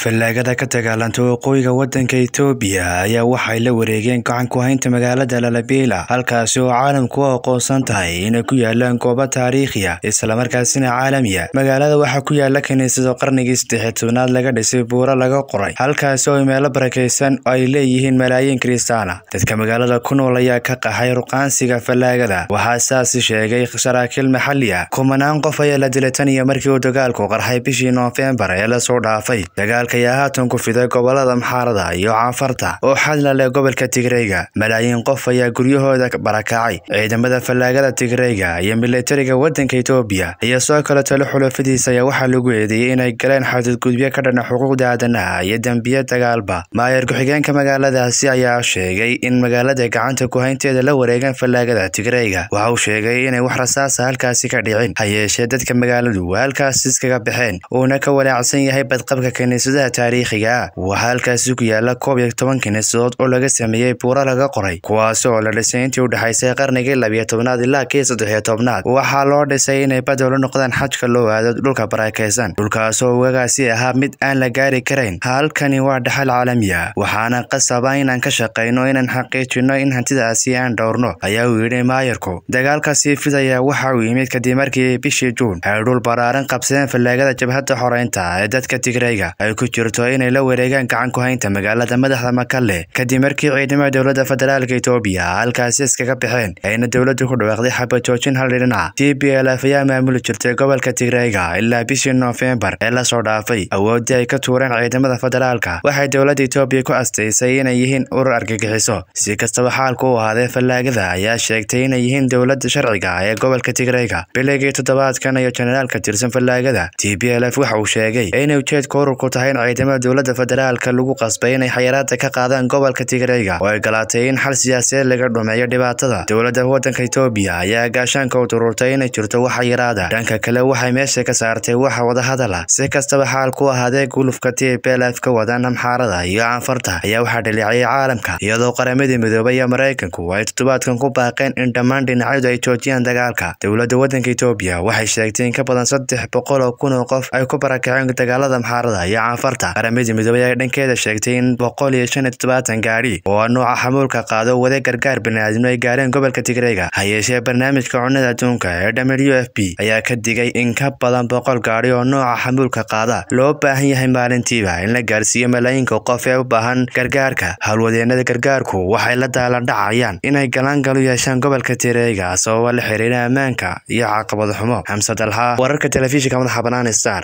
fallaagada ka dagaalanta waqooyiga waddanka itoobiya ayaa waxay la wareegeen gacan ku haynta magaalada lalabela halkaasi oo caalamku u aqoonsan tahay inay ku yaalaan goobo taariikhiya islamarkaasina caalamiya magaalada waxaa ku yaala kiniisado qarnigii saddexiy tobnaad laga dhisay buuro laga qoray halkaasi oo meelo barakaysan oo ay leeyihiin malaayiin kiristaana dadka magaalada ku nool ayaa ka qaxay ruqaansiga fallaagada waxaa saasi sheegay saraakiil maxali ah kumanaan qof ayaa la dilay tan iyo markii uu dagaalku qarxay bishii noofembar ee lasoo dhaafay dagaalka ayaa haatan ku fiday gobolada maxaarada iyo caafarta oo xadla leh gobolka tigreyga malaayiin qof ayaa guryahooda barakacay ciidamada fallaagada tigreyga iyo militariga waddanka itoobiya iyo soo kale talo xulafadiisa ayaa waxaa lagu eedeeyey inay galeen xadudgudbyo ka dhana xuquuqda aadanaha iyo dembiye dagaalba maayar ku-xigeenka magaaladaasi ayaa sheegay in magaalada gacanta ku haynteeda la wareegeen fallaagada tigreyga waxa uu sheegay inay wax rasaasa halkaasi ka dhicin ha yeeshee dadka magaaladu halkaas iskaga baxeen uuna ka walaacsan yahay badqabka kiniisadaha taariikhiga ah waxaa halkaasi ku yaala koob iyo toban kiniisadood oo laga sameeyey buuro laga qoray kuwaasi oo la dhisay intii u dhexaysay qarnigii labiyo tobnaad ilaa kii saddexiyo tobnaad waxaa loo dhisay inay badol u noqdaan xajka loo aado dhulka barakaysan dhulkaasoo wagaasi ahaa mid aan la gaari karayn halkani waa dhaxal caalamiya waxaana qasaba inaan ka shaqayno inaan xaqiijino in hantidaasi aan dhowrno ayaa uu yidhi maayarku dagaalka sii fidaya waxa uu yimid kadib markii bishii juun ay dhul baraaran qabsadeen fallaagada jabhadda xoreynta ee dadka tigreyga ay ku jirto inay la wareegaan gacan ku haynta magaalada madaxda makalle kadib markii ciidamada dowladda federaalka itoobiya halkaasi iskaga baxeen ayna dowladdu ku dhawaaqday xabajoojin hal dhinac t b l f ayaa maamuli jirtay gobolka tigreyga ilaa bishii noofembar ee lasoo dhaafay awooddii ay ka tuureen ciidamada federaalka waxay dowladda itoobiya ku astaysay inay yihiin urur argagixiso si kastaba xaalku u ahaadee fallaagada ayaa sheegtay inay yihiin dowladda sharciga ee gobolka tigreyga biligii toddobaadkan iyo jenaraal ka tirsan fallaagada t b l f waxa uu sheegay inay ujeedka ururku tahay in ciidamada dowladda federaalka lagu qasbay inay xayiraada ka qaadaan gobolka tigreyga oo ay galaatay in xal siyaasadeed laga dhumeeyo dhibaatada dowladda waddanka itoobiya ayaa gaashaanka u dururtay inay jirto wax xayiraada dhanka kale waxay meesha ka saartay wax wadahadala si kastaba xaalku ahaadee gulufka t b l f ka wadaan amxaarada iyo caanfarta ayaa waxaa dhaleeciyay caalamka iyadoo qaramadii midoobay iyo maraykanku ay toddobaadkan ku baaqeen in dhammaan dhinacyadu ay joojiyaan dagaalka dowladda waddanka itoobiya waxay sheegtay in ka badan saddex boqol oo kun oo qof ay ku barakaceen dagaalada amxaarada iyo caanfarta qaramadii midoobay ayaa dhankeeda sheegtay in boqol iyo shan iyo toddobaatan gaadhi oo nooca xamuulka qaado wada gargaar baniaadamno ay gaareen gobolka tigreyga ha yeeshee barnaamijka cunnada adduunka ee w f b ayaa ka digay in ka badan boqol gaadhi oo nooca xamuulka qaada loo baahan yahay maalintiiba in la gaarsiiyo malaayiinka qof ee u baahan gargaarka howlwadeenada gargaarku waxay la daaladhacayaan inay galaangal u yeeshaan gobolka tigreyga sababa la xiriira ammaanka iyo caqabad xumo xamse dalxa wararka telefishinka madaxa banaan star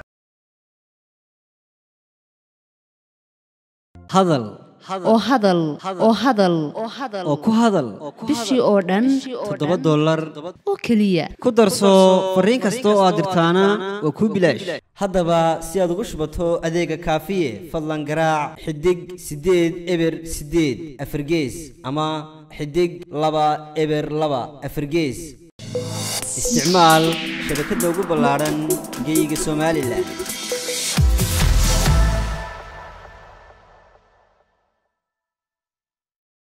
hadal oo hadal oo hadal oo ku hadal bishii oo dhan toddoba dollar oo keliya ku darso fariin kasta oo aad dirtaana waa kuu bilaash haddaba si aad ugu shubato adeega kaafiye fadlan garaac xidig siddeed eber siddeed afargees ama xidig laba eber laba afargees isticmaal shabakadda ugu ballaadhan geeyiga somalilan